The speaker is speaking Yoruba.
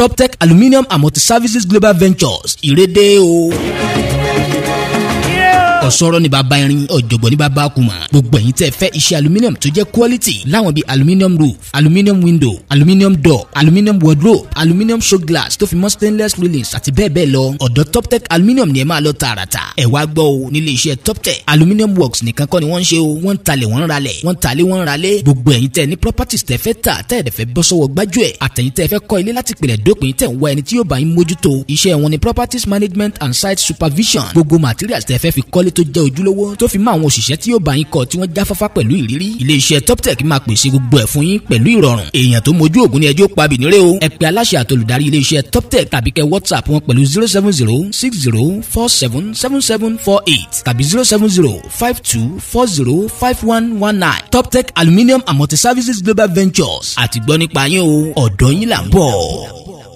toptech aluminium and multi-services global ventures ìrédé o ọ̀sọ́rọ́ ní bàbá irin ọ̀jọ̀gbọ́n ní bàbá kùmà gbogbo ẹ̀yin tẹ́ fẹ́ iṣẹ́ aluminium tó jẹ́ quality láwọn bíi aluminium roof aluminium window aluminium door aluminium wardrobe aluminium show glass tó fi mọ́ stainless railings àti bẹ́ẹ̀ bẹ́ẹ̀ lọ ọ̀dọ̀ toptech aluminium ni ẹ máa lọ tààràtà ẹ wá gbọ́ o nílé iṣẹ́ toptech aluminium works nìkan kọ́ ni wọ́n ń ṣe o wọ́n ń talẹ̀ wọ́n ń ralẹ̀ wọ́n ń talẹ̀ wọ́n ń ralẹ̀ gbogbo ẹ̀yin tẹ́ ní properties tẹ́ fẹ́ tà tẹ́ ẹ̀dẹ̀ fẹ́ bọ́ sọ́wọ́ gbájúẹ̀ àtẹ̀yin tẹ́ fẹ́ kọ́ ilé láti pìlẹ̀ dópin tẹ́ ń wá ẹni tí yóò bá yín mójútó iṣẹ́ wọn ni properties management and site supervision gbogbo materials tẹ́ fẹ́ fi kọ́lé tó jẹ́ ojúlówó tó fi mọ́ àwọn òṣìṣẹ́ tí yóò bá yín kọ́ tí wọ́n jáfáfá pẹ̀lú ìrírí ilé iṣẹ́ toptech máa pèsè gbogbo ẹ̀ fún yín pẹ̀lú ìrọ̀rùn èèyàn tó mojú ògùn ni ẹjọ́ pa bìnírè o ẹ pè aláṣẹ àtolùdarí ilé iṣẹ́ toptech tàbí kẹ́ whatsapp wọn pẹ̀lú zero seven zero six zero four seven seven seven four eight tàbí zero seven zero five two four zero five one one nine toptech aluminium and multi-services global ventures àti gbọ́ nípa yín o ọ̀dọ́ yín là ń bọ̀.